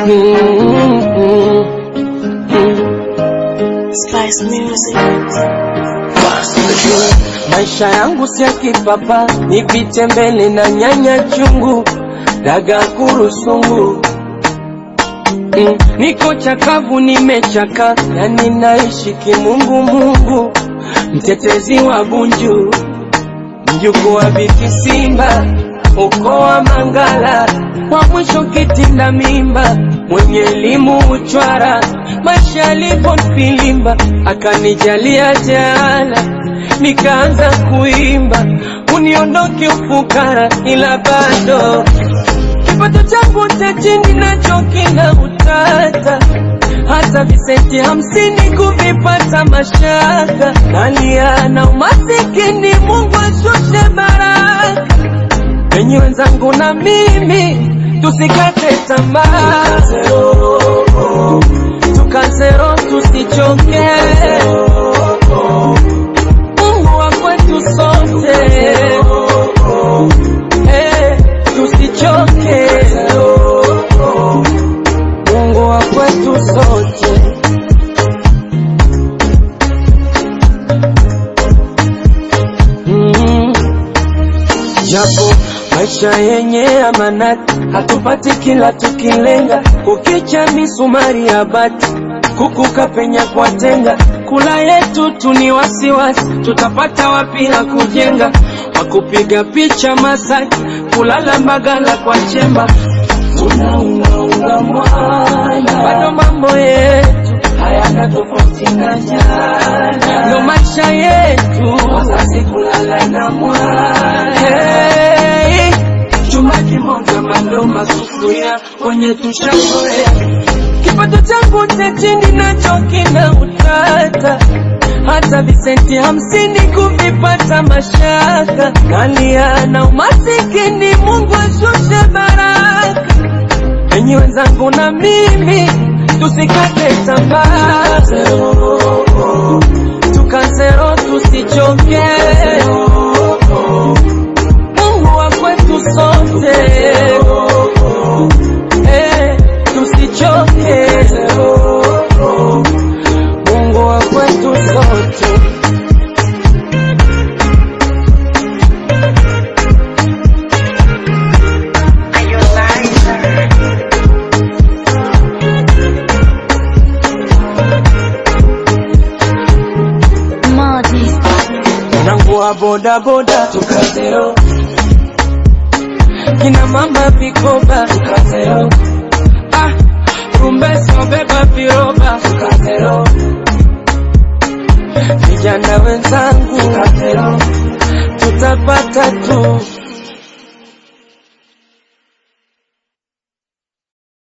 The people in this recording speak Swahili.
Spice Music. Maisha yangu si ya kipapa, nipite mbele na nyanya chungu, daga kurusungu Mm, niko chakavu, nimechaka, yani naishi kimungu mungu, mtetezi wa Bunju, mjukuu wa Biti Simba, ukoo wa Mangala, wa mwisho kitinda mimba, mwenye elimu uchwara, maisha yalipo filimba, akanijalia jaala, nikaanza kuimba, uniondoke ufukara, ila bado kipato changu cha chini nacho kina utata, hata visenti hamsini kuvipata mashaka, nalia na umasikini, Mungu ashushe baraka penye wenzangu na mimi tusikate tamaa, tukazero tusichoke, Mungu wa kwetu sote Eh, tusichoke, Mungu wa kwetu sote. Mm. Japo maisha yenye amanati, hatupati kila tukilenga, kukicha misumari ya bati, kukuka penya kwa tenga, kula yetu tu ni wasiwasi, tutapata wapi la kujenga, wakupiga picha Masaki, kulala Mbagala kwa chemba, tunaungaunga mwana, bado mambo yetu hayana tofauti na jana, ndo maisha yetu, wazazi kulala na mwana hey. Chuma kimoja mandoma sufuria kwenye tushazoea, kipato changu cha chini nacho kina utata, hata visenti hamsini kuvipata mashaka, nalia na umasikini, Mungu ashushe baraka enyi wenzangu na mimi tusikate tamaa, tukazero tusichoke, Mungu wa kwetu sote eh, tusichoke, Mungu wa kwetu sote. Marty. Mwanangu wa boda boda tukazero, kina mama vikoba tukazero, ah, rumbeso beba viroba tukazero, vijana wenzangu tukazero, tutapata tu